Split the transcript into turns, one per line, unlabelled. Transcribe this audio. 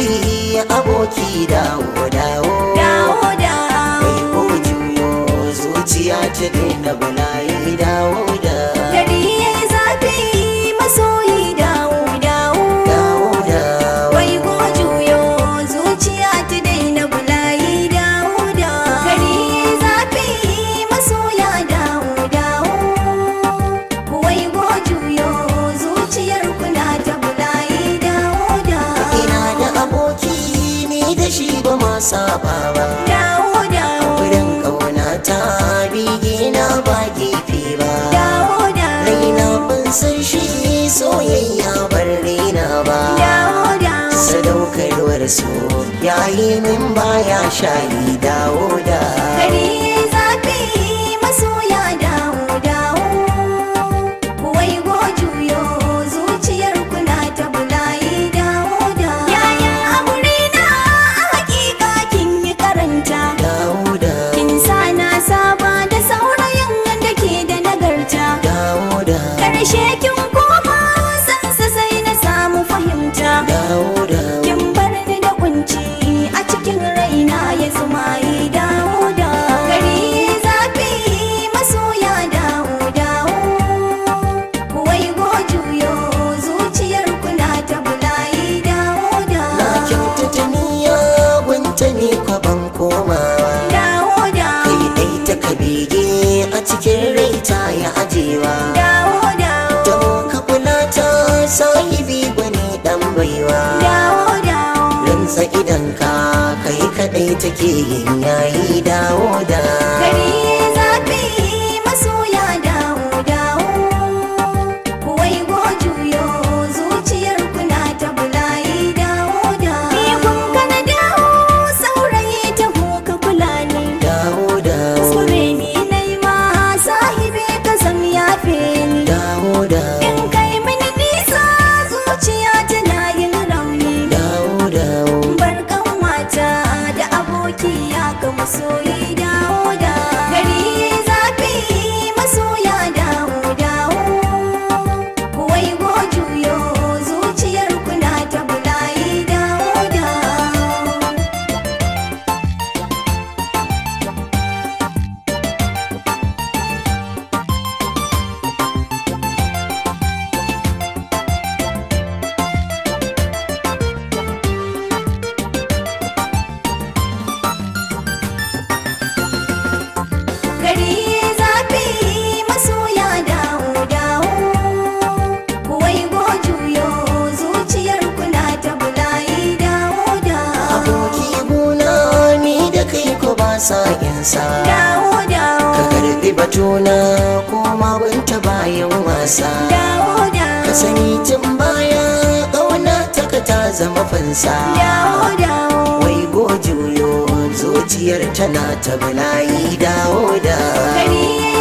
zafi aboki dawo dawo
dawo da
Kai ko juyo zuciya ta daina bala'i dawo da
gari yayi zafi masoyi dawo dawo
dawo da
wai go juyo zuciya ta daina bulayi dawo da gari yayi zafi masoya dawo dawo wai go juyo zuciyar kuna ta bulayi dawo da
ina da aboki ni da shi ba ma saba ba
dawo dawo
wurin ƙauna ta bigi na ba gefe ba
dawo dawo
raina ban san shi soyayya bar raina ba
dawo dawo
sadaukarwar so yayi min baya shayi dawo da
Gari yayi zafi masoya dawo dawo Wai go juyo zuciyar kuna ta bulayi dawo da Yaya aure na a hakika kin yi karanta
dawo da
Kin sa na saba da saurayin da ke da nagarta
dawo da
Karshe kin koma sansa sai na samu fahimta
dawo da
Kin bar ni da kunci a cikin raina ya zumayi dawo da gari zafi masoya dawo dawo wai go juyo zuciyar kuna ta bulayi dawo da
na kyautata niyya gunta ne kwa ban komawa
dawo da
kai dai ta kabege a cikin rai ta ya ajewa
dawo dawo
don ka kula ta sahibi gwani dan baiwa
dawo dawo
rantsa idan ka kai kadai take yin yayi dawo da
gari zafi masoya dawo dawo wai go juyo zuciyar kuna ta bulayi dawo da ni kun kana dawo saurayi ta ka kula ni
dawo da
kuskure ni nai ma sahibi ka zam yafe ni
dawo da
in kai mini nisa zuciya tana yin rauni
dawo da
barkan wata da aboki ya ga masoyi dawo da gari zafi masoya dawo dawo wai go juyo zuciyar kuna ta bulayi dawo da gari zafi masoya dawo dawo wai go juyo zuciyar kuna ta bulayi dawo da
aboki guna ni da kai ko ba sa insa
dawo dawo
ka karbi batuna ko ma banta bayan wasa
dawo dawo
ka sani tun baya ƙauna ta ka ta zama fansa
dawo dawo
wai go juyo zuciyar tana ta bala'i dawo da
gari